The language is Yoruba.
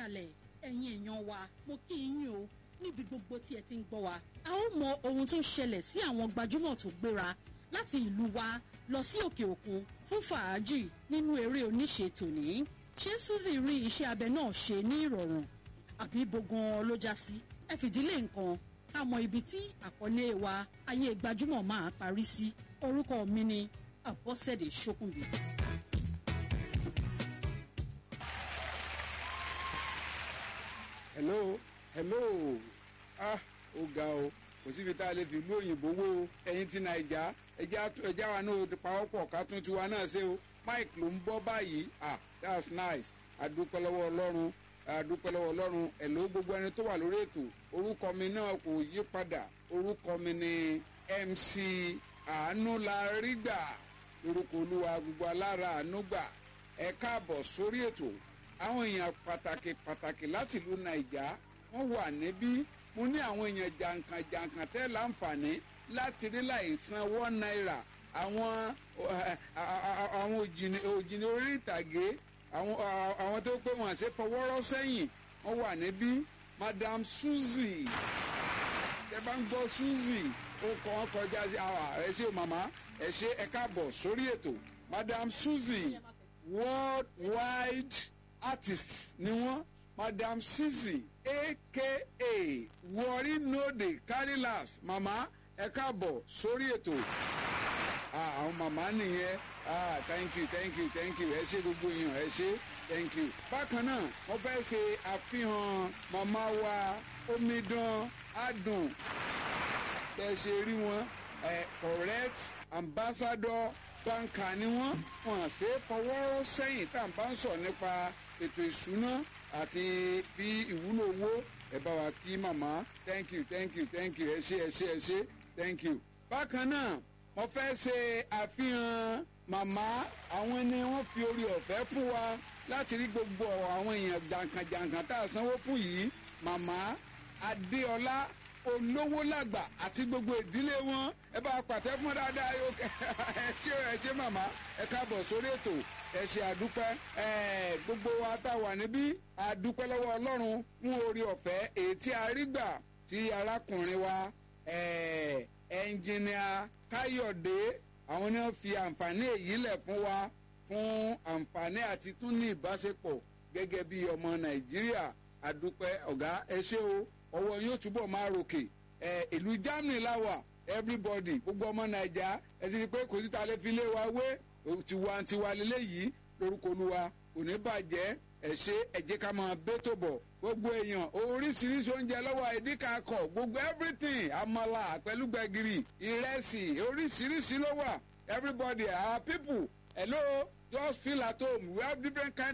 kalẹ̀ ẹ̀yin èèyàn wa mo kí yín o níbi gbogbo tí ẹ ti ń gbọ́ wa. a ó mọ ohun tó ṣẹlẹ̀ sí àwọn gbajúmọ̀ tó gbéra láti ìlú wa lọ sí òkè òkun fún fàájì nínú eré oníṣe tòní. ṣé Suzy rí iṣẹ́ abẹ náà ṣe ní ìrọ̀rùn àbí bogan ló já sí? ẹ fìdílé nǹkan ká mọ ibi tí àkọlé wa ayé gbajúmọ̀ máa parí sí. orúkọ mi ni Àbọ̀sẹ̀dé Ṣókùnbí. hello hello ah ó ga o kò síbi tá a lè fi ìlú òyìnbó wó o ẹ̀yin ti nàìjà ẹja wa náà ti pawọ́pọ̀ ká tún tiwa náà ṣe o mike ló ń bọ́ báyìí ah that's nice adúpẹ́ lọ́wọ́ ọlọ́run adúpẹ́ lọ́wọ́ ọlọ́run ẹ̀ló gbogbo ẹni tó wà lórí ètò orúkọ mi náà kò yí padà orúkọ mi ni mc àánú la rí gbà lórúkọ olúwa gbogbo alára àánú gbà ẹ káàbọ̀ sórí ètò àwọn èèyàn pàtàkì pàtàkì láti ìlú nàìjà wọ́n wà níbí mo ní àwọn èèyàn jàǹkàn jàǹkàn tẹ́ láǹfààní láti rí láì san one naira àwọn àwọn òjìní orí ìtàgé àwọn tó pé wọn àṣẹ fọwọ́rọ́ sẹ́yìn wọ́n wà níbí madam suzy ẹ bá ń gbọ́ suzy ó kọ́ wọn kọjá sí ẹ ṣe màmá ẹ ṣe ẹ káàbọ̀ sórí ètò madam suzy worldwide artist ni wọn madam sisi aka worry no dey carry last mama ẹ káàbọ̀ sórí ètò àwọn màmá nìyẹn ah thank you thank you thank you ẹ ṣe gbogbo èèyàn ẹ ṣe thank you. bákan náà wọ́n fẹ́ ṣe àfihàn màmá wa omidan adùn bẹ́ẹ̀ ṣe rí wọn correct ambassador banka ni wọ́n wọ́n ṣe fọwọ́rọ́ sẹ́yìn tá à ń bá ń sọ nípa ètò ìṣúná àti bí ìwúlò owó ẹ bá wa kí màmá thank you thank you thank you ẹ ṣe ẹ ṣe ẹ ṣe thank you. bákan náà wọ́n fẹ́ ṣe àfihàn màmá àwọn ni wọ́n fi orí ọ̀fẹ́ fún wa láti rí gbogbo àwọn èèyàn jàǹkànjàǹkàn tá a sanwó fún yìí màmá adéọlá olówó làgbà àti gbogbo ìdílé wọn ẹ bá pàtẹ fún dáadáa yóò kẹ ẹ ṣe ẹ ṣe màmá ẹ káàbọ̀ sórí ètò ẹ ṣe àdúpẹ́ ẹ gbogbo wa tá a wà níbí àdúpẹ́ lọ́wọ́ ọlọ́run fún orí ọ̀fẹ́ èyí tí a rí gbà tí arákùnrin wa ẹnjìnìà káyọ̀dé àwọn ni wọ́n fi àǹfààní èyí lẹ̀ fún wa fún àǹfààní àti tún ní ìbáṣepọ̀ gẹ́gẹ́ bí ọmọ nàìjíríà àdúpẹ́ ọ̀gá ẹ ṣé o ọwọ́ yóò túbọ̀ máa ròkè ẹ ìlú germany láwà everybody gbogbo ọmọ naija ẹ ti rí i pé kò sí ta lè fi lé wa wé tiwantiwa lélẹ́yìí lórúkọ olúwa kò ní bàjẹ́ ẹ ṣe ẹ jẹ́ ká máa bẹ́tò bọ̀ gbogbo èèyàn oríṣiríṣi oúnjẹ lọ́wọ́ ẹ̀dínkàkọ̀ gbogbo everything àmàlà pẹ̀lú gbẹ̀gìrì ìrẹsì oríṣiríṣi ló wà everybody our people hello just feel at home we have different kind